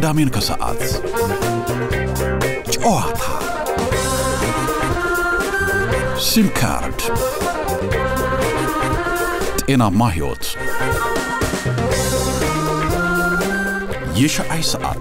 ቅዳሜን ከሰዓት ጨዋታ፣ ሲም ካርድ፣ ጤናማ ሕይወት፣ የሸአይ ሰዓት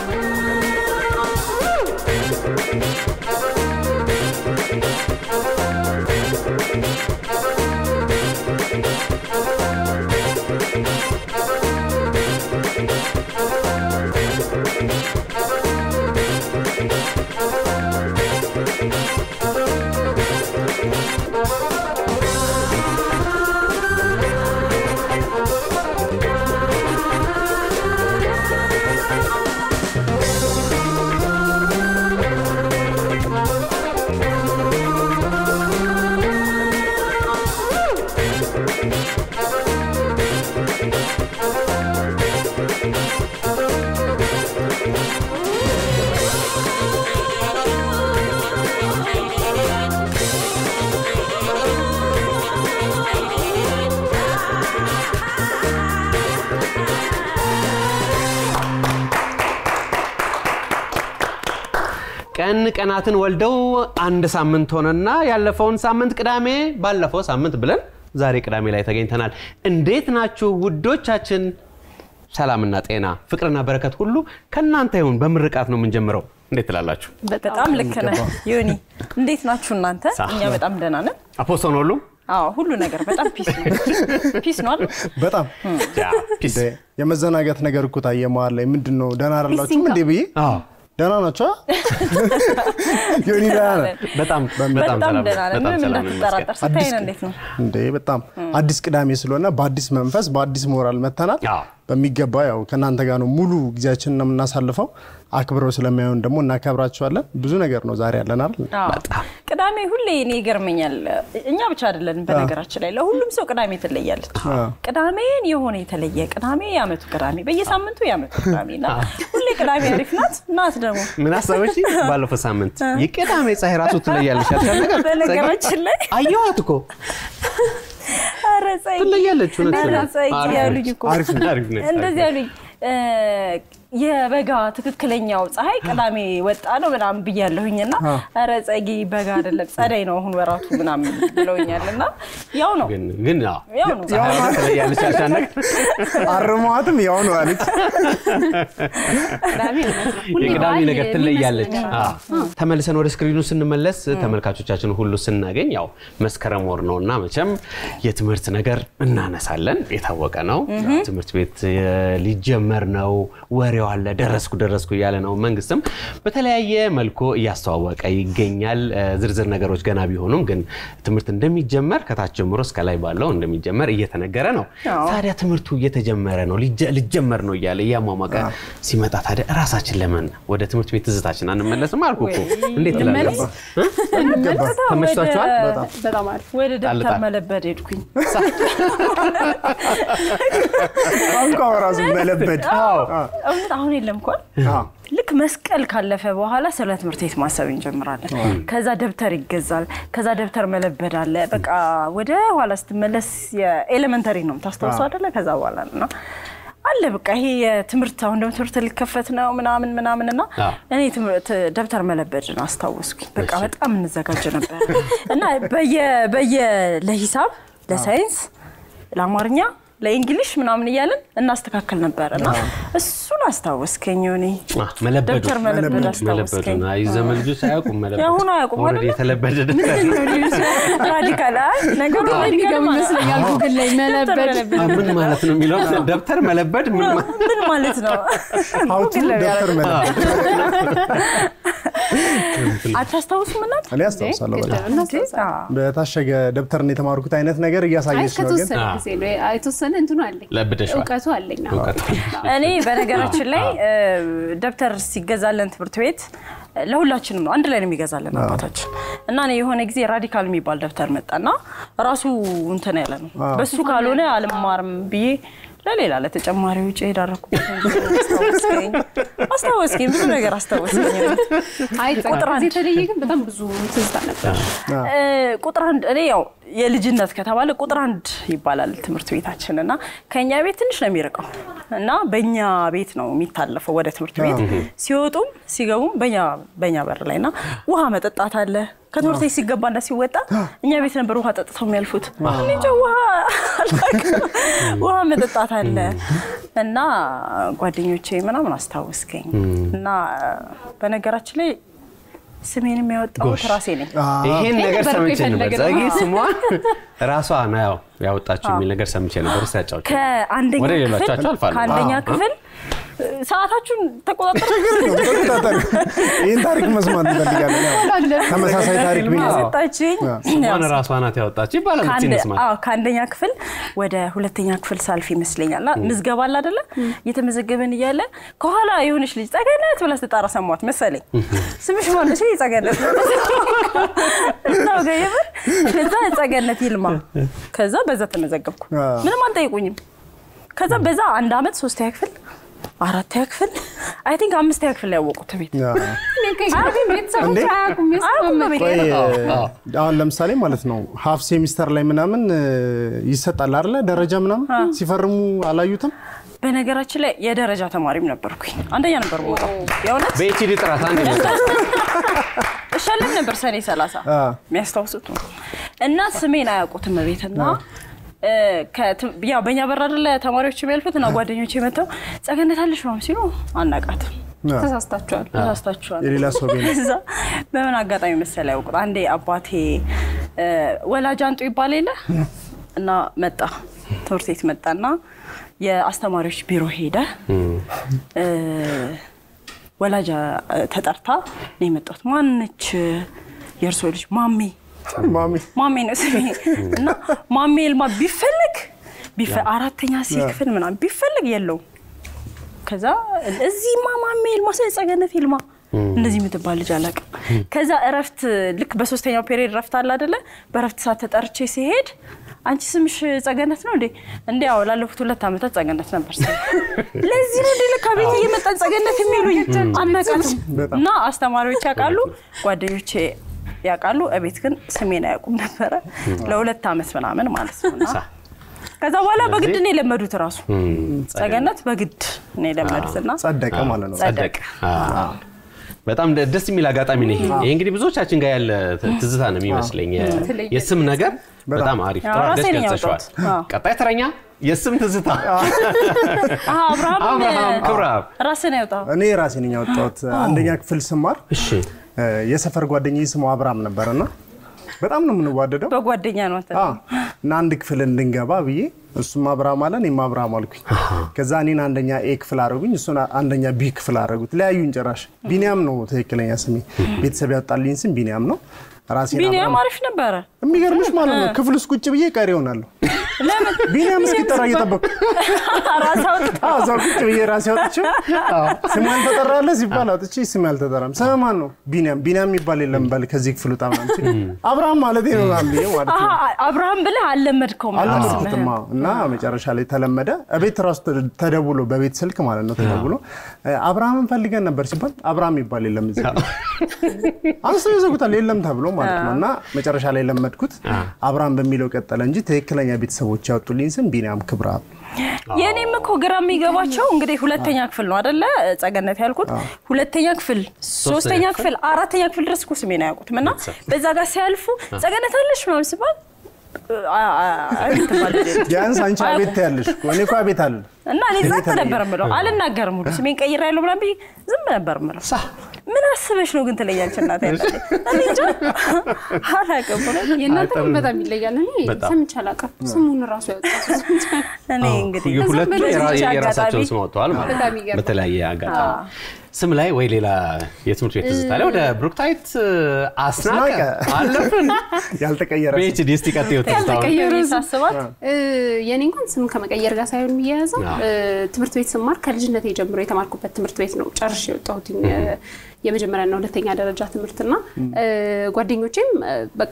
ቀን ቀናትን ወልደው አንድ ሳምንት ሆነና ያለፈውን ሳምንት ቅዳሜ ባለፈው ሳምንት ብለን ዛሬ ቅዳሜ ላይ ተገኝተናል። እንዴት ናችሁ ውዶቻችን? ሰላምና ጤና ፍቅርና በረከት ሁሉ ከእናንተ ይሁን። በምርቃት ነው የምንጀምረው። እንዴት ትላላችሁ? በጣም ልክ ነህ ዮኒ። እንዴት ናችሁ እናንተ? እኛ በጣም ደህና ነን። አፖስቶን ሁሉ አዎ ሁሉ ነገር በጣም ፒስ ነው። ፒስ ነው አይደል? በጣም ፒስ እንደ የመዘናጋት ነገር እኮ ታየ መሀል ላይ ምንድን ነው ደህና አይደላችሁም እንዴ ብዬ አዎ፣ ደህና ናቸው ዮኒ ደህና ነህ በጣም በጣም በጣም ሰላም ደህና ነን። በጣም ምንም ሰላም እንዳትጠራጠር ይመስገን። ስታይን እንዴት ነው? እንዴ በጣም አዲስ ቅዳሜ ስለሆነ በአዲስ መንፈስ በአዲስ ሞራል መተናል አዎ። በሚገባ ያው ከእናንተ ጋር ነው ሙሉ ጊዜያችንን ነው የምናሳልፈው አክብረው ስለማይሆን ደግሞ እናከብራቸዋለን ብዙ ነገር ነው ዛሬ ያለን አይደል አዎ። ቅዳሜ ሁሌ እኔ ይገርመኛል። እኛ ብቻ አይደለንም በነገራችን ላይ ለሁሉም ሰው ቅዳሜ ትለያለች። ቅዳሜን የሆነ የተለየ ቅዳሜ የዓመቱ ቅዳሜ በየሳምንቱ የዓመቱ ቅዳሜ እና ሁሌ ቅዳሜ አሪፍ ናት ናት ደግሞ ምን አሰበች? ባለፈው ሳምንት የቅዳሜ ፀሐይ ራሱ ትለያለች ያልሻት ነገር በነገራችን ላይ አየኋት እኮ ኧረ ፀሐይ ትለያለች። እውነት ኧረ ነው። ፀሐይ አሪፍ ያሉኝ ነች። እኮ አሪፍ ነች። አሪፍ ነች። እንደዚህ ያሉኝ እ፣ የበጋ ትክክለኛው ፀሐይ ቅዳሜ ወጣ ነው ምናምን ብያለሁኝ እና ኧረ ጸጊ በጋ አይደለም ጸደይ ነው አሁን ወራቱ ምናምን ብለውኛል እና ያው ነው ግን ግን አዎ፣ ያው ነው ፀሐይ ትለያለች ያልሻት ነገር አርመዋትም ያው ነው አለች የቅዳሜ ነገር ትለያለች። አዎ። ተመልሰን ወደ ስክሪኑ ስንመለስ ተመልካቾቻችን ሁሉ ስናገኝ ያው መስከረም ወር ነው እና መቼም የትምህርት ነገር እናነሳለን። የታወቀ ነው። ትምህርት ቤት የ- ሊጀመር ነው። ወሬው አለ። ደረስኩ ደረስኩ እያለ ነው። መንግስትም በተለያየ መልኩ እያስተዋወቀ ይገኛል። እ፣ ዝርዝር ነገሮች ገና ቢሆኑም ግን ትምህርት እንደሚጀመር ከታች ጀምሮ እስከ ላይ ባለው እንደሚጀመር እየተነገረ ነው። አዎ። ታዲያ ትምህርቱ እየተጀመረ ነው ሊጀ- ሊጀመር ነው እያለ እያሟሟቀ ሲመጣ ታዲያ እራሳችን ለምን ወደ ትምህርት ቤት ትዝታችን አንመለስም? አልኩ እኮ እንዴት ትላለህ? እ? በጣም ተመችቷችኋል? ወደ- በጣም አሪፍ ወደ ደብተር ጣል። መለበድ ሄድኩኝ ቋንቋ ራሱ መለበድ እውነት አሁን የለም እኮ አዎ። ልክ መስቀል ካለፈ በኋላ ስለ ትምህርት ቤት ማሰብ እንጀምራለን። ከዛ ደብተር ይገዛል። ከዛ ደብተር መለበድ አለ። በቃ ወደ ኋላ ስትመለስ የኤሌመንተሪ ነው የምታስታውሰው አይደለ? ከዛ በኋላ ነው አለ በቃ ይሄ የትምህርት አሁን ደግሞ ትምህርት ሊከፈት ነው ምናምን ምናምን እና አዎ። እኔ ትምህርት ደብተር መለበድን አስታወስኩኝ። በቃ በጣም እንዘጋጅ ነበር እና በየ በየ ለሂሳብ፣ ለሳይንስ፣ ለአማርኛ ለእንግሊሽ ምናምን እያለን እናስተካከል ነበር እና እሱን አስታወስከኝ ሆኔ አ፣ መለበዱ ደብተር መለበድ መለበዱ አስታወስከኝ። አይ ዘመን ልጆች አያውቁም መለበድ። የአሁኑ አያውቁም ኦልሬዲ አይደለ? የተለበደ ደብተር ነው። ራዲካል አይ ነገሩ ራዲካል የሚገቡ ማለት ነው። ይመስለኛል ጉግል ላይ ደብተር መለበድ አ፣ ምን ማለት ነው የሚለው ደብተር መለበድ ምን ማ- ምን ማለት ነው? ሀውቱ ጉግል ላይ ደብተር መለበድ አታስታውሱም እናት? እኔ አስታውሳለሁ በጣም አዎ። በታሸገ ደብተርን የተማርኩት አይነት ነገር አይ እያሳየች ነው ግን ከተወሰነ ጊዜ ነው የተወሰነ እንትኑ አለኝ ለብደሽዋል። እውቀቱ አለኝ አዎ። እውቀቱ እኔ በነገራችን ላይ እ፣ ደብተር ሲገዛለን ትምህርት ቤት እ፣ ለሁላችንም ነው አንድ ላይ ነው የሚገዛለን አባታችን እና እኔ የሆነ ጊዜ ራዲካል የሚባል ደብተር መጣና ራሱ እንትን ያለ ነው በሱ ካልሆነ አልማርም ብዬ ለሌላ ለተጨማሪ ውጭ የዳረኩበት አስታወስከኝ አስታወስከኝ ብዙ ነገር አስታወስከኝ። አይ ቁጥር አንድ። ከዚህ የተለየ ግን በጣም ብዙ ትዝታ ነበር። እ፣ ቁጥር አንድ እኔ ያው የልጅነት ከተባለ ቁጥር አንድ ይባላል ትምህርት ቤታችን እና ከኛ ቤት ትንሽ ነው የሚርቀው እና በእኛ ቤት ነው የሚታለፈው ወደ ትምህርት ቤት ሲወጡም ሲገቡም በእኛ በእኛ በር ላይ እና ውሃ መጠጣት አለ። ከትምህርት ቤት ሲገባና ሲወጣ እኛ ቤት ነበር ውሃ ጠጥተው የሚያልፉት። እኔ እንጃ ውሃ አላውቅም። ውሃ መጠጣት አለ እና ጓደኞቼ ምናምን አስታወስከኝ እና በነገራችን ላይ ስሜንም ያወጣሁት ራሴ ነኝ። ይሄን ነገር ነበር ሰምቼ እኮ ነበር። የፈለግነው። ጸጊ ስሟ ራሷ ነው ያው ያወጣችው የሚል ነገር ሰምቼ ነበር። እስኪ ያጫውቺ። ከአንደኛ ወደ ክፍል ሌሎቻችሁ አልፋለሁ። ከአንደኛ አዎ። ክፍል ሰዓታችሁን ተቆጣጠሩ። ተቆጣጠር። ይህን ታሪክ መስማት እንፈልጋለን። ያው ተመሳሳይ ታሪክ ቢኖር ሰጣችኝ። ስሟን ራሷ ናት ያወጣችው ይባላል። እስኪ እንስማ። ከአንደኛ ክፍል ወደ ሁለተኛ ክፍል ሳልፍ ይመስለኛል እና ምዝገባ አለ አይደለ? እየተመዘገበን እያለ ከኋላ የሆነች ልጅ ጸገነት ብላ ስትጣራ ሰሟት መሰለኝ። ስምሽ ማነው? ሲል ጸገነት እዛው ጋ የምር ከዛ ጸገነት ይልማ። ከዛ በዛ ተመዘገብኩ። አዎ። ምንም አልጠይቁኝም። ከዛ በዛ አንድ አመት ሶስተኛ ክፍል አራተኛ ክፍል አይ ቲንክ አምስተኛ ክፍል ላይ ያወቁት ቤት ያ። እኔ ከዚህ ቤተሰቦች እንዴ? አያውቁም። አያውቁም የሰማመጥ በቤት ቆይ አሁን ለምሳሌ ማለት ነው ሀፍ ሴሚስተር ላይ ምናምን እ፣ ይሰጣል አይደለ? ደረጃ ምናምን ሲፈርሙ አላዩትም? በነገራችን ላይ የደረጃ ተማሪም ነበርኩኝ። አንደኛ ነበር የምወጣው የእውነት በኤችዲ ጥራት አንድ ይመጣል። እሸለም ነበር ሰኔ 30 አ። የሚያስታውሱት ነው። እና ስሜን አያውቁትም ቤትና እ፣ ከት- ያው በእኛ በር አይደለ ተማሪዎች የሚያልፉት እና ጓደኞች መጥተው ጸገነት አለሽ ምናምን ሲሉ አናቃትም አ፣ ተሳስታችኋል። ተሳስታችኋል። የሌላ ሰው ቤት ነው። እዛ በምን አጋጣሚ መሰለ ያውቁት አንዴ አባቴ እ፣ ወላጅ አንጡ ይባል የለ እና መጣ ትምህርት ቤት መጣና የአስተማሪዎች ቢሮ ሄደ እ፣ ወላጅ እ፣ ተጠርታ ነው የመጣሁት ማነች የእርሶ ልጅ ማሜ ማሚ ማሜ ነው ስሜ እና ማሜ ይልማ ቢፈልግ ቢፈ- አራተኛ ሲ ክፍል ምናምን ቢፈልግ የለውም። ከዛ እዚህማ ማሜ ይልማ ስለ ጸገነት ይልማ እንደዚህ የምትባል ልጅ አላውቅም። ከዛ እረፍት ልክ በሶስተኛው ፔሪዮድ እረፍት አለ አይደለ? በእረፍት ሰዓት ተጠርቼ ሲሄድ አንቺ ስምሽ ጸገነት ነው እንዴ? እንዲ ያው ላለፉት ሁለት ዓመታት ጸገነት ነበር ስሜ። ለዚህ ነው እንዴ ለካ ቤት እየመጣን ጸገነት የሚሉኝ አናውቃትም። እና አስተማሪዎች ያውቃሉ፣ ጓደኞቼ ያውቃሉ። እቤት ግን ስሜን አያውቁም ነበረ ለሁለት ዓመት ምናምን ማለት ነው። እና ከዛ በኋላ በግድ ነው የለመዱት ራሱ ጸገነት በግድ ነው የለመዱት እና ጸደቀ ማለት ነው። ጸደቅ። አዎ። በጣም ደ- ደስ የሚል አጋጣሚ ነው ይሄ። ይሄ እንግዲህ ብዙዎቻችን ጋር ያለ ት- ትዝታ ነው የሚመስለኝ። የ- የስም ነገር በጣም አሪፍ አዎ፣ ጥሩ አድርገሽ ራሴን ገልጸሽዋል። ያወጣሁት። አዎ። ቀጣይ ተረኛ የስም ትዝታ አሀ፣ አብርሃም አብርሃም ክብረአብ። ራስን ያውጣው እኔ ራሴ ነኝ ያወጣሁት። አንደኛ ክፍል ስማር እሺ እ፣ የሰፈር ጓደኛዬ ስሙ አብርሃም ነበርና በጣም ነው የምንዋደደው በጓደኛ ነው አንተ አ፣ እና አንድ ክፍል እንድንገባ ብዬ እሱም አብርሃም አለ እኔም አብርሃም አልኩኝ። ከዛ እኔን አንደኛ ኤ ክፍል አደረጉኝ፣ እሱን አንደኛ ቢ ክፍል አደረጉት። ለያዩኝ ጭራሽ። ቢኒያም ነው ትክክለኛ ስሜ። ቤተሰብ ያወጣልኝ ስም ቢኒያም ነው። ራሴን ቢኒያም አብርሃም- አሪፍ ነበረ። የሚገርምሽ ማለት ነው ክፍል ውስጥ ቁጭ ብዬ ቀሪ ይሆናለሁ። ለምን ቢኒያም እስኪጠራ እየጠበቅኩ ራስ አውጥ አዎ፣ እዛው ቁጭ ብዬ ራሴ አውጥቼው ስም ያልተጠራለህ ሲባል አውጥቼ ስም ያልተጠራም ስም ማን ነው? ቢኒያም ቢኒያም የሚባል የለም በል ከዚህ ክፍል ውጣ ምናምን ሲል አብርሃም ማለት ነው ምናምን ብዬ ማለት ነው አሀ፣ አብርሃም ብለህ አልለመድከውም ነበር አልለመድኩትም ስምህን። አዎ። እና መጨረሻ ላይ ተለመደ። እቤት ራሱ ተ- ተደውሎ በቤት ስልክ ማለት ነው ተደውሎ እ፣ አብርሃምን ፈልገን ነበር ሲባል አብርሃም የሚባል የለም እዚህ አንስተው ይዘጉታል የለም ተብሎ ማለት ነው። እና መጨረሻ ላይ ለመድኩት አብርሃም በሚለው ቀጠለ እንጂ ትክክለኛ ቤተሰቦች ያወጡልኝ ስም ቢኒያም ክብረአብ። የኔም እኮ ግራ የሚገባቸው እንግዲህ ሁለተኛ ክፍል ነው አደለ? ጸገነት ያልኩት ሁለተኛ ክፍል፣ ሶስተኛ ክፍል፣ አራተኛ ክፍል ድረስ እኮ ስሜን አያውቁትም እና በዛ ጋር ሲያልፉ ጸገነት አለሽ ምናምን ሲባል አ- አ- አቤት ትባል ልጅ ነች። ቢያንስ አንቺ አቤት ትያለሽ እኮ እኔ እኮ አቤት አለ እና እኔ ጸጥ ነበር የምለው አልናገርም ሁሉ ስሜን ቀይሬ ያለው ምናምን ብዬ ዝም ነበር የምለው። ምን አስበሽ ነው ግን ትለያለች እናቴ ያለች እኔ እንጃ አላውቅም እውነት። የእናንተ ግን በጣም ይለያል። እኔ በጣም። ሰምቼ አላውቅም። ስሙን ራሱ ያወጣው እኔ እንግዲህ ሁለቱ በዚች የራ- አጋጣሚ የራሳቸውን ስም አውጥተዋል ማለት ነው። በጣም ይገርማል። በተለያየ አጋጣሚ ስም ላይ ወይ ሌላ የትምህርት ቤት ትዝታ ላይ ወደ ብሩክታይት አስናቀ አስናቀ። አለፍን። ያልተቀየረ ስም። በኤችዲ እስቲ ቀጥዩ ትዝታውን። ያልተቀየረ እኔ ሳስባት እ፣ የኔ እንኳን ስም ከመቀየር ጋር ሳይሆን የሚያያዘው አዎ። እ፣ ትምህርት ቤት ስማር ከልጅነቴ ጀምሮ የተማርኩበት ትምህርት ቤት ነው ጨርሼ የወጣሁት የመጀመሪያና ሁለተኛ ደረጃ ትምህርትና እ፣ ጓደኞቼም እ፣ በቃ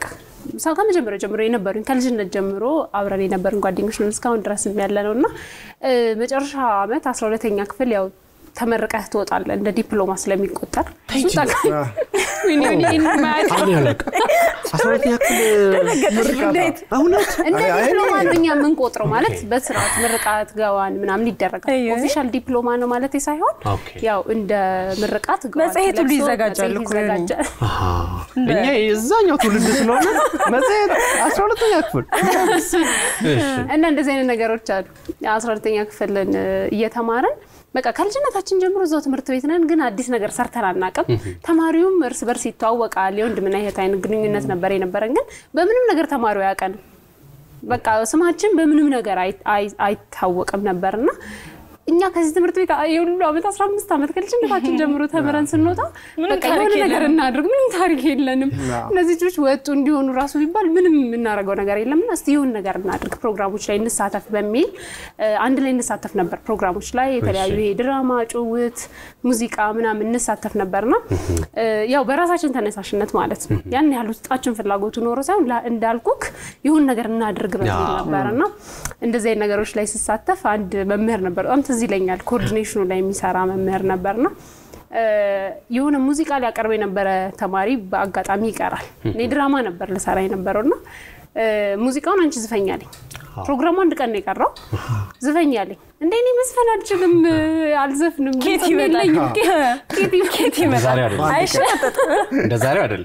ሰው ከመጀመሪያው ጀምሮ የነበሩኝ ከልጅነት ጀምሮ አብረን የነበሩን ጓደኞች ነን እስካሁን ድረስ ያለ ነው እና እ፣ መጨረሻ ዓመት አስራ ሁለተኛ ክፍል ያው ተመርቀህ ትወጣለህ እንደ ዲፕሎማ ስለሚቆጠር እሱ ጠቃሚ ወይኔ ወይኔ ይህን ማያውቅ አሁን ያለቀ አስራ ሁለተኛ ክፍል እንዴት እውነት እንደ አይ፣ አይ፣ ዲፕሎማ እኔ- እኛ የምንቆጥረው ማለት በስርዓት ምርቃት ገዋን ምናምን ይደረጋል። አይ፣ አይ። ኦፊሻል ዲፕሎማ ነው ማለት ሳይሆን ኦኬ። ያው እንደ ምርቃት ገዋን መጽሔት ሁሉ ተለብሶ ይዘጋጃል መጽሔት እኮ የሆነ። ይዘጋጃል። አሃ። እኛ የዛኛው ትውልድ ስለሆነ መጽሔት አስራ ሁለተኛ ክፍል እሺ። እና እንደዚህ አይነት ነገሮች አሉ። አስራ ሁለተኛ ክፍልን እ፣ እየተማርን በቃ ከልጅነታችን ጀምሮ እዛው ትምህርት ቤት ነን፣ ግን አዲስ ነገር ሰርተን አናውቅም። ተማሪውም እርስ በርስ ይተዋወቃል። የወንድምና የእህት አይነት ግንኙነት ነበር የነበረን፣ ግን በምንም ነገር ተማሪው አያውቀንም። በቃ ስማችን በምንም ነገር አይ- አይ- አይታወቅም ነበርና እኛ ከዚህ ትምህርት ቤት የሁሉ ዓመት 15 ዓመት ከልጅነታችን ጀምሮ ተምረን ስንወጣ ምንም በቃ ታሪክ የሆነ ነገር የለንም። እናድርግ፣ ምንም ታሪክ የለንም። አዎ። እነዚህ ልጆች ወጡ እንዲሆኑ ራሱ ቢባል ምንም የምናደርገው ነገር የለምና እስቲ የሆነ ነገር እናድርግ፣ ፕሮግራሞች ላይ እንሳተፍ በሚል እ፣ አንድ ላይ እንሳተፍ ነበር። ፕሮግራሞች ላይ የተለያዩ እሺ። ይሄ ድራማ፣ ጭውት፣ ሙዚቃ ምናምን እንሳተፍ ነበርና እ፣ ያው በራሳችን ተነሳሽነት ማለት ነው። ያን ያህል ውስጣችን ፍላጎቱ ኖሮ ሳይሆን ላ- እንዳልኩክ ይሁን ነገር እናድርግ በሚል አዎ። ነበርና እንደዚህ አይነት ነገሮች ላይ ስሳተፍ አንድ መምህር ነበር፣ በጣም ትዝ ይለኛል። ኮኦርዲኔሽኑ ላይ የሚሰራ መምህር ነበርና እ፣ የሆነ ሙዚቃ ሊያቀርብ የነበረ ተማሪ በአጋጣሚ ይቀራል። እኔ ድራማ ነበር ልሰራ የነበረውና እ፣ ሙዚቃውን አንቺ ዝፈኛለኝ። ፕሮግራሙ አንድ ቀን ነው የቀረው። ዝፈኛለኝ እንደ እኔ መዝፈን አልችልም፣ እ፣ አልዘፍንም፣ ኬት ድምፅም ይመጣል የለኝም። ኬት ኬት እንደ ይመጣል ዛሬው አይደለም አይሸጠጥ እንደ ዛሬው አይደለም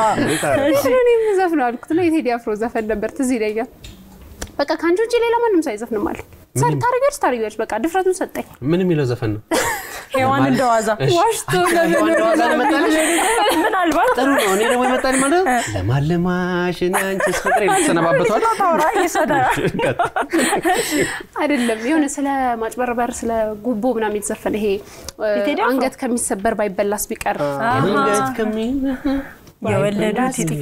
እኔ የምዘፍነው አልኩት እና የቴዲ አፍሮ ዘፈን ነበር ትዝ ይለኛል። በቃ ከአንቺ ውጭ ሌላ ማንም ሰው አይዘፍንም አለ። ታሪጋች ታሪጋች በቃ ድፍረቱን ሰጠኝ። ምን የሚለው ዘፈን ነው? ሔዋን እንደዋዛ ዋሽቶ ሔዋን እንደዋዛ ነው የመጣልሽ? ምናልባት ጥሩ ነው። እኔ ደግሞ የመጣልኝ ማለት ነው ለማለማሽ እኔ አንቺስ ፍቅሬ ተሰነባበቷል። ታውራ ይሰዳል አይደለም የሆነ ስለ ማጭበርበር ስለ ጉቦ ምናምን የተዘፈነ ይሄ እ፣ የቴዲ አፍሮ? አንገት ከሚሰበር ባይበላስ ቢቀር አንገት ከሚ የወለዱት ይጥፋ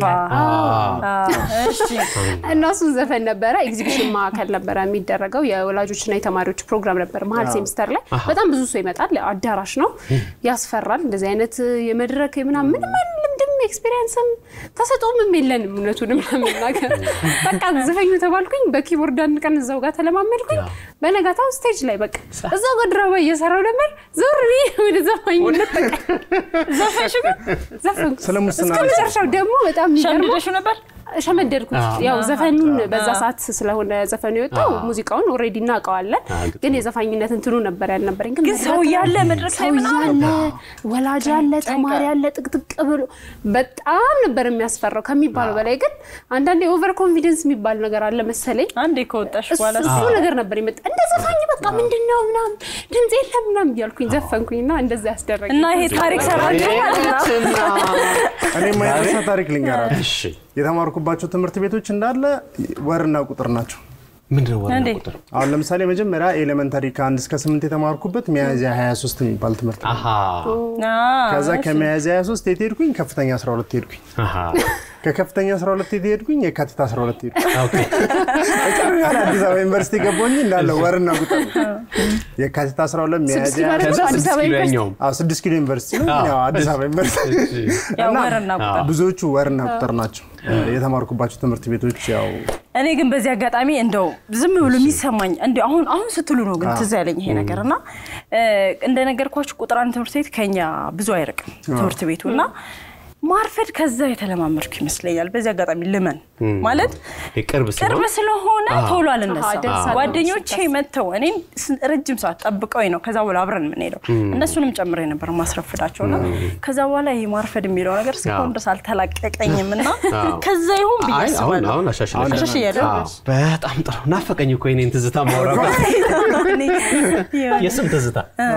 እሺ እና እሱን ዘፈን ነበረ። ኤግዚቢሽን ማዕከል ነበረ የሚደረገው የወላጆችና የተማሪዎች ፕሮግራም ነበር መሀል ሴሚስተር ላይ በጣም ብዙ ሰው ይመጣል። አዳራሽ ነው፣ ያስፈራል። እንደዚህ አይነት የመድረክ ምናምን ምንም አይነት ልምድም ኤክስፔሪንስም ተሰጦምም የለንም። እውነቱንም ለመናገር በቃ ዘፈኙ ተባልኩኝ። በኪቦርድ አንድ ቀን እዛው ጋር ተለማመድኩኝ። በነጋታው ስቴጅ ላይ በቃ እዛው ጋር ድራማ እየሰራው ነበር። ዞር ብዬ ወደ ዘፋኝነት ዘፈንሽ ግን ዘፈንኩ። ስለ ሙስና እስከ መጨረሻው ደግሞ በጣም የሚገርመው ሸምደሹ ነበር ሸመደድኩት። አዎ። ያው ዘፈኑን በዛ ሰዓት ስለሆነ ዘፈኑ የወጣው አዎ። ሙዚቃውን ኦልሬዲ እናውቀዋለን፣ አዎ፣ ግጥሙ። ግን የዘፋኝነት እንትኑ ነበር ያልነበረኝ። ግን ሰው ያለ መድረክ ላይ ሰው ምናምን ያለ ወላጅ ያለ ተማሪ ያለ ጥቅጥቅ ብሎ በጣም ነበር የሚያስፈራው ከሚባለው በላይ። ግን አንዳንዴ ኦቨር ኮንፊደንስ የሚባል ነገር አለ መሰለኝ አንዴ ከወጣሽ እሱ በኋላ እሱ ነገር ነበር የመጣ እንደ ዘፋኝ በቃ ምንድን ነው ምናምን ድምፅ የለም ምናምን እያልኩኝ ዘፈንኩኝ እና እንደዛ ያስደረገ እና ይሄ ታሪክ ሰራችሁ ማለት ነው እኔ የማይረሳ ታሪክ ልንገራችሁ። እሺ የተማርኩባቸው ትምህርት ቤቶች እንዳለ ወርና ቁጥር ናቸው። ምንድን ነው ዋና እንዴ? ቁጥር? አሁን ለምሳሌ መጀመሪያ ኤሌመንታሪ ከአንድ እስከ ስምንት የተማርኩበት ሚያዝያ 23 የሚባል ትምህርት ነው። አሃ ከዛ ከሚያዝያ 23 የት ሄድኩኝ? ከፍተኛ 12 ሄድኩኝ። አሃ ከከፍተኛ 12 የት ሄድኩኝ? የካቲት 12 ሄድኩኝ። ኦኬ መጨረሻ ላይ አዲስ አበባ ዩኒቨርሲቲ ገባሁኝ። እንዳለ ወርና ቁጥር ነው። የካቲት 12 ስድስት ሚያዝያ ኪሎ ከዛ አዲስ ስድስት አበባ ኪሎ ዩኒቨርሲቲ ያኛውም አዎ፣ ስድስት ኪሎ ዩኒቨርሲቲ ነው። ያው አዲስ አበባ ዩኒቨርሲቲ ያው እና ወርና ቁጥር ብዙዎቹ ወርና ቁጥር ናቸው የተማርኩባቸው ትምህርት ቤቶች ያው እኔ ግን በዚህ አጋጣሚ እንደው ዝም ብሎ የሚሰማኝ እንደው አሁን አሁን ስትሉ ነው ግን ትዝ ያለኝ ይሄ ነገር እና እ፣ እንደነገርኳችሁ ቁጥር አንድ ትምህርት ቤት ከኛ ብዙ አይርቅም ትምህርት ቤቱ እና ማርፈድ ከዛ የተለማመድኩ ይመስለኛል። በዚህ አጋጣሚ ልመን ማለት የቅርብ ቅርብ ስለሆነ ስለሆነ ቶሎ አሃ፣ አልነሳም። ደርሳለሁ ጓደኞቼ መጥተው እኔም ስ- ረጅም ሰዓት ጠብቀውኝ ነው ከዛ በኋላ አብረን የምንሄደው እነሱንም ጨምሬ ነበር ማስረፍዳቸው እና ከዛ በኋላ ይሄ ማርፈድ የሚለው ነገር እስካሁን ድረስ አልተላቀቀኝም እና አዎ። ከዛ ይሁን ብዬ አይ አሁን አስባለሁ። አሁን አሻሽለሻል። አሻሽያለሁ። አዎ፣ በጣም ጥሩ ናፈቀኝ እኮ የኔን ትዝታ ማውራበት የስም ትዝታ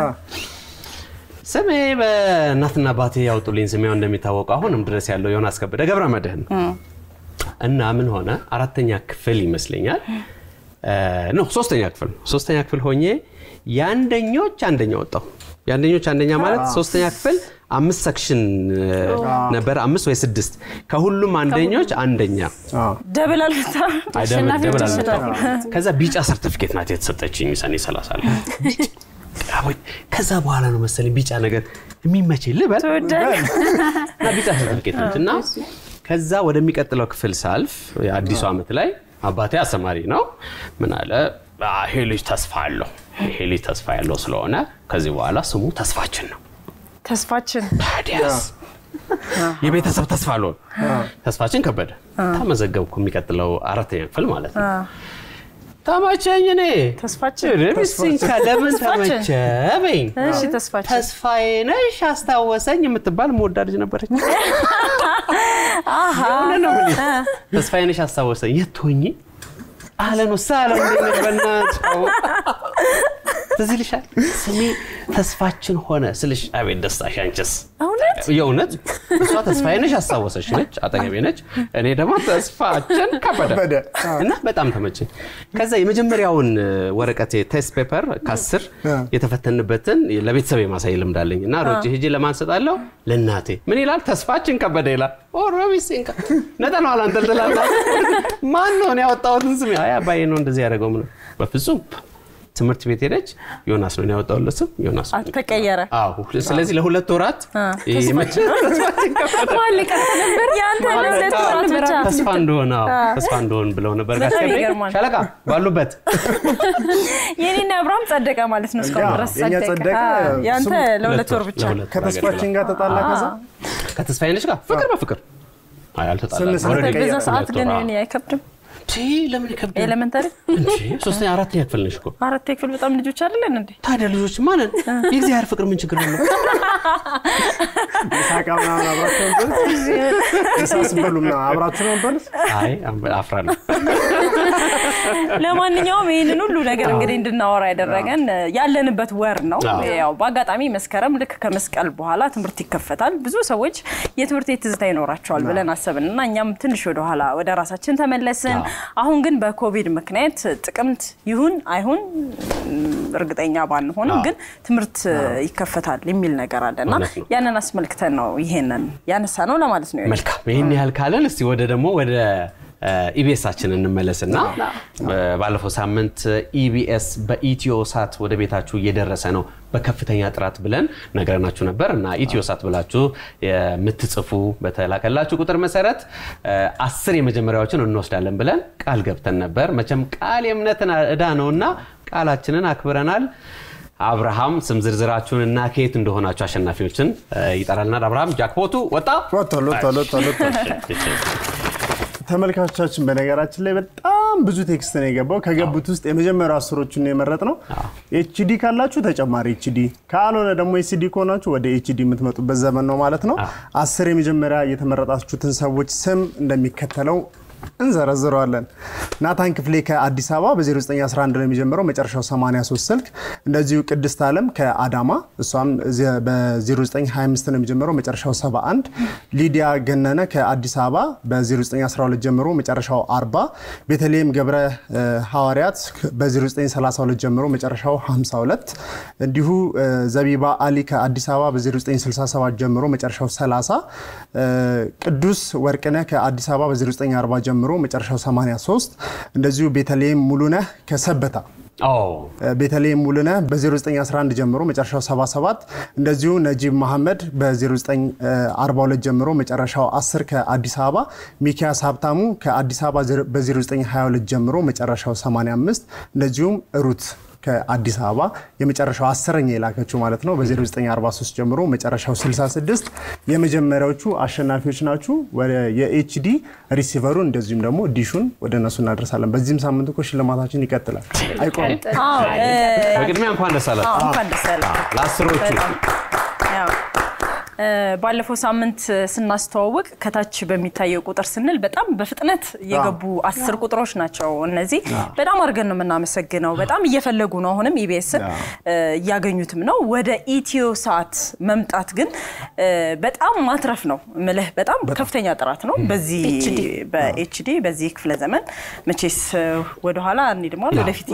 ስሜ በእናትና አባቴ ያወጡልኝ ስሜ ያው እንደሚታወቀው አሁንም ድረስ ያለው ዮናስ ከበደ ገብረ መድህን ነው እና ምን ሆነ አራተኛ ክፍል ይመስለኛል ኖ ሶስተኛ ክፍል ነው ሶስተኛ ክፍል ሆኜ የአንደኞች አንደኛ ወጣው የአንደኞች አንደኛ ማለት ሶስተኛ ክፍል አምስት ሰክሽን ነበር አምስት ወይ ስድስት ከሁሉም አንደኞች አንደኛ አዎ። ደብል አልመጣ አይ፣ ደብል- አሸናፊዎች ደብል አልመጣም። አሸናፊዎች። ከዛ ቢጫ ሰርቲፊኬት ናት የተሰጠችኝ ሰኔ 30 ላይ አቦይ፣ ከዛ በኋላ ነው መሰለኝ ቢጫ ነገር የሚመች ልበል ተወዳጅ እና ቢጫ ሰርቲፊኬት ነች እና ከዛ ወደሚቀጥለው ክፍል ሳልፍ የአዲሱ ዓመት ላይ አባቴ አስተማሪ ነው። ምን አለ "አ፣ ይሄ ልጅ ተስፋ አለው። ይሄ ልጅ ተስፋ ያለው ስለሆነ ከዚህ በኋላ ስሙ ተስፋችን ነው። ተስፋችን ታዲያስ የቤተሰብ ተስፋ አልሆን ተስፋችን ከበደ ተመዘገብኩ። የሚቀጥለው አራተኛ ክፍል ማለት ነው። ተመቸኝ። እኔ ተስፋችን ርብሲንካ ለምን ተስፋችን። ተመቸ በኝ እሺ ተስፋችን ተስፋዬ ነሽ አስታወሰኝ የምትባል መወዳ ልጅ ነበረች። የሆነ ነው የምልሽ። ተስፋዬ ነሽ አስታወሰኝ የት ትሆኚ አህለን ወሰህለን እንዴት ነሽ? በእናትሽ አዎ። ትዝ ይልሻል ስሜ ተስፋችን ሆነ ስልሽ አቤት ደስታሽ አንቺስ እውነት የእውነት እሷ ተስፋዬ ነሽ አስታወሰች ነች አጠገቤ ነች እኔ ደግሞ ተስፋችን ከበደ ከበደ። እና በጣም ተመቸኝ ከዛ የመጀመሪያውን ወረቀት ቴስት ፔፐር ከአስር የተፈተንበትን ለቤተሰብ የማሳይ ልምድ አለኝ እና ሮጬ ሄጄ ለማን ሰጣለሁ ለእናቴ ምን ይላል ተስፋችን ከበደ ይላል ኦሮቢሲንካ ነጠላዋን አንጠልጥላላ ማን ነው እኔ ያወጣሁትን ስም አይ አባዬ ነው እንደዚህ ያደረገው ምን በፍጹም ትምህርት ቤት ሄደች ዮናስ ነው እኔ ያወጣሁለት ስም ዮናስ ነው። አልተቀየረ አዎ ስለዚህ ለሁለት ወራት ይሄ መቼ- ተስፋችን ከበደ ማን ሊቀርብ ነበር? ያንተ ለሁለት ወራት ብቻ ተስፋ እንደሆነ አዎ፣ ተስፋ እንደሆን ብለው ነበር። በጣም ጋሽ ገብሬ ይገርማል። ሻለቃ ባሉበት የኔና አብርሃም ጸደቀ ማለት ነው። እስካሁን አዎ፣ ድረስ የእኛ ጸደቀ። ጸደቀ፣ አዎ፣ ያንተ ስሙ ለሁለት ወር ብቻ ለሁለት ወር ከተስፋችን ጋር ተጣላ ከዛ ከተስፋዬ ነሽ ጋር ፍቅር በፍቅር አይ አልተጣላንም። ስንት ሰዓት ኦልሬዲ በዛ ሁለት ሰዓት ግን ወር፣ አዎ። እኔ አይከብድም። ቺ ለምን ይከብዳል? ኤሌመንተሪ እንጂ ሶስተኛ አራተኛ ክፍል ነሽ እኮ አራት ክፍል በጣም ልጆች አይደለን እንዴ? ታዲያ ልጆች ማንን የእግዚአብሔር ፍቅር ምን ችግር አለው? ሳቃ ምናምን አብራችሁ ነበር ምሳ ስትበሉ ምናምን አብራችሁ ነበር አይ አፍራለሁ። ለማንኛውም ይህንን ሁሉ ነገር እንግዲህ እንድናወራ ያደረገን ያለንበት ወር ነው። አዎ። ያው በአጋጣሚ መስከረም ልክ ከመስቀል በኋላ ትምህርት ይከፈታል። ብዙ ሰዎች የትምህርት ቤት ትዝታ ይኖራቸዋል ብለን አሰብን እና እኛም ትንሽ ወደኋላ ወደ ራሳችን ተመለስን። አሁን ግን በኮቪድ ምክንያት ጥቅምት ይሁን አይሁን ም፣ እርግጠኛ ባንሆንም አዎ። ግን ትምህርት ይከፈታል የሚል ነገር አለ እና እውነት ነው። ያንን አስመልክተን ነው ይሄንን ያነሳ ነው ለማለት ነው። መልካም ይህን ያህል ካለን እስቲ ወደ ደግሞ ወደ ኢቢኤሳችን እንመለስና ባለፈው ሳምንት ኢቢኤስ በኢትዮ ሳት ወደ ቤታችሁ እየደረሰ ነው በከፍተኛ ጥራት ብለን ነገረናችሁ ነበር እና ኢትዮ ሳት ብላችሁ የምትጽፉ በተላከላችሁ ቁጥር መሰረት አስር የመጀመሪያዎችን እንወስዳለን ብለን ቃል ገብተን ነበር። መቼም ቃል የእምነትን ዕዳ ነውና ቃላችንን አክብረናል። አብርሃም ስም ዝርዝራችሁን እና ከየት እንደሆናችሁ አሸናፊዎችን ይጠራልናል። አብርሃም ጃክፖቱ ወጣ ወጥቷል ወጥቷል ወጥቷል ወጥቷል። ተመልካቾቻችን በነገራችን ላይ በጣም ብዙ ቴክስት ነው የገባው። ከገቡት ውስጥ የመጀመሪያው አስሮቹን ነው የመረጥ ነው። ኤችዲ ካላችሁ ተጨማሪ ኤችዲ፣ ካልሆነ ደግሞ ኤችዲ ከሆናችሁ ወደ ኤችዲ የምትመጡበት ዘመን ነው ማለት ነው። አስር የመጀመሪያ የተመረጣችሁትን ሰዎች ስም እንደሚከተለው እንዘረዝረዋለን። ናታን ክፍሌ ከአዲስ አበባ በ0911 ነው የሚጀምረው መጨረሻው 83 ስልክ። እንደዚሁ ቅድስት አለም ከአዳማ እሷም በ0925 ነው የሚጀምረው መጨረሻው 71። ሊዲያ ገነነ ከአዲስ አበባ በ0912 ጀምሮ መጨረሻው 40። ቤተልሔም ገብረ ሐዋርያት በ0932 ጀምሮ መጨረሻው 52። እንዲሁ ዘቢባ አሊ ከአዲስ አበባ በ0967 ጀምሮ መጨረሻው 30። ቅዱስ ወርቅነህ ከአዲስ አበባ በ0940 ጀምሮ መጨረሻው 83 እንደዚሁ ቤተልሔም ሙሉነህ ከሰበታ ቤተልሔም ሙሉነህ በ0911 ጀምሮ መጨረሻው 77 እንደዚሁ ነጂብ መሐመድ በ0942 ጀምሮ መጨረሻው 10 ከአዲስ አበባ ሚኪያስ ሀብታሙ ከአዲስ አበባ በ0922 ጀምሮ መጨረሻው 85 እንደዚሁም ሩት ከአዲስ አበባ የመጨረሻው አስረኛ የላከችው ማለት ነው። በ0943 ጀምሮ መጨረሻው 66 የመጀመሪያዎቹ አሸናፊዎች ናችሁ። ወደ የኤችዲ ሪሲቨሩ እንደዚሁም ደግሞ ዲሹን ወደ እነሱ እናደርሳለን። በዚህም ሳምንት እኮ ሽልማታችን ይቀጥላል፣ አይቆምም። በቅድሚያ እንኳን ደስ አላችሁ እንኳን ደስ ያላችሁ። ለአስሮቹ በጣም ያው ባለፈው ሳምንት ስናስተዋውቅ ከታች በሚታየው ቁጥር ስንል በጣም በፍጥነት የገቡ አስር ቁጥሮች ናቸው። እነዚህ በጣም አድርገን ነው የምናመሰግነው። በጣም እየፈለጉ ነው። አሁንም ኢቢኤስን እያገኙትም ነው። ወደ ኢትዮ ሰዓት መምጣት ግን በጣም ማትረፍ ነው ምልህ። በጣም ከፍተኛ ጥራት ነው። በዚህ በኤችዲ በዚህ ክፍለ ዘመን መቼስ ወደኋላ እንሂድማ ወደፊት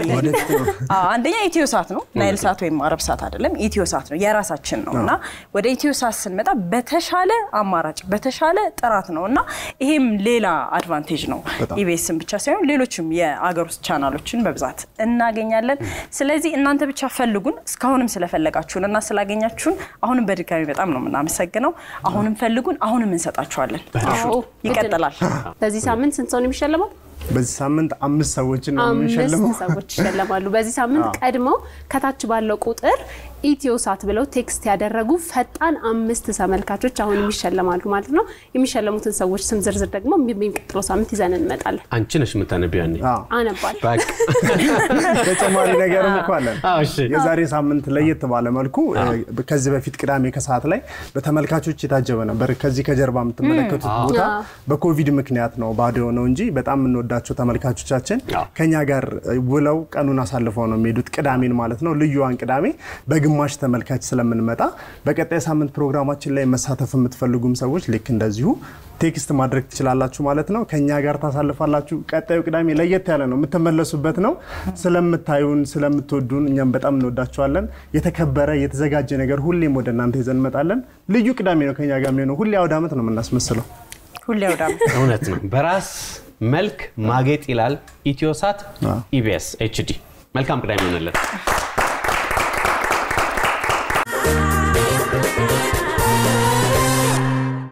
አንደኛ ኢትዮ ሰዓት ነው። ናይል ሰዓት ወይም አረብ ሰዓት አይደለም። ኢትዮ ሰዓት ነው፣ የራሳችን ነው እና ወደ ኢትዮ ሰዓት ስንመጣ በተሻለ አማራጭ በተሻለ ጥራት ነው እና ይሄም ሌላ አድቫንቴጅ ነው። ኢቢኤስን ብቻ ሳይሆን ሌሎችም የአገር ውስጥ ቻናሎችን በብዛት እናገኛለን። ስለዚህ እናንተ ብቻ ፈልጉን። እስካሁንም ስለፈለጋችሁን እና ስላገኛችሁን አሁንም በድጋሚ በጣም ነው የምናመሰግነው። አሁንም ፈልጉን፣ አሁንም እንሰጣችኋለን። አዎ፣ ይቀጥላል። በዚህ ሳምንት ስንት ሰው ነው የሚሸለመው? በዚህ ሳምንት አምስት ሰዎችን ነው የምንሸልመው። አምስት ሰዎች ይሸለማሉ። በዚህ ሳምንት ቀድመው ከታች ባለው ቁጥር ኢትዮ ሳት ብለው ቴክስት ያደረጉ ፈጣን አምስት ተመልካቾች አሁንም ይሸለማሉ ማለት ነው። የሚሸለሙትን ሰዎች ስም ዝርዝር ደግሞ የሚቀጥለው ሳምንት ይዘን እንመጣለን። አንቺ ነሽ የምታነቢው ያኔ። አዎ። አነባል በቃ ተጨማሪ ነገርም እኮ አለን። አዎ፣ እሺ። የዛሬ ሳምንት ለየት ባለ መልኩ ከዚህ በፊት ቅዳሜ ከሰዓት ላይ በተመልካቾች የታጀበ ነበር። ከዚህ ከጀርባ የምትመለከቱት ቦታ በኮቪድ ምክንያት ነው ባዶ የሆነው እንጂ በጣም የምንወዳቸው ተመልካቾቻችን አዎ። ከኛ ጋር ውለው ቀኑን አሳልፈው ነው የሚሄዱት። ቅዳሜን ማለት ነው ልዩዋን ቅዳሜ በግማሽ ተመልካች ስለምንመጣ በቀጣይ ሳምንት ፕሮግራማችን ላይ መሳተፍ የምትፈልጉም ሰዎች ልክ እንደዚሁ ቴክስት ማድረግ ትችላላችሁ ማለት ነው። ከኛ ጋር ታሳልፋላችሁ። ቀጣዩ ቅዳሜ ለየት ያለ ነው፣ የምትመለሱበት ነው። ስለምታዩን፣ ስለምትወዱን እኛም በጣም እንወዳችኋለን። የተከበረ የተዘጋጀ ነገር ሁሌም ወደ እናንተ ይዘን እንመጣለን። ልዩ ቅዳሜ ነው ከኛ ጋር የሚሆነው። ሁሌ አውደ ዓመት ነው የምናስመስለው። ሁሌ ወዳም እውነት ነው። በራስ መልክ ማጌጥ ይላል ኢትዮሳት አዎ። ኢቢኤስ ኤችዲ። መልካም ቅዳሜ ይሆንልን።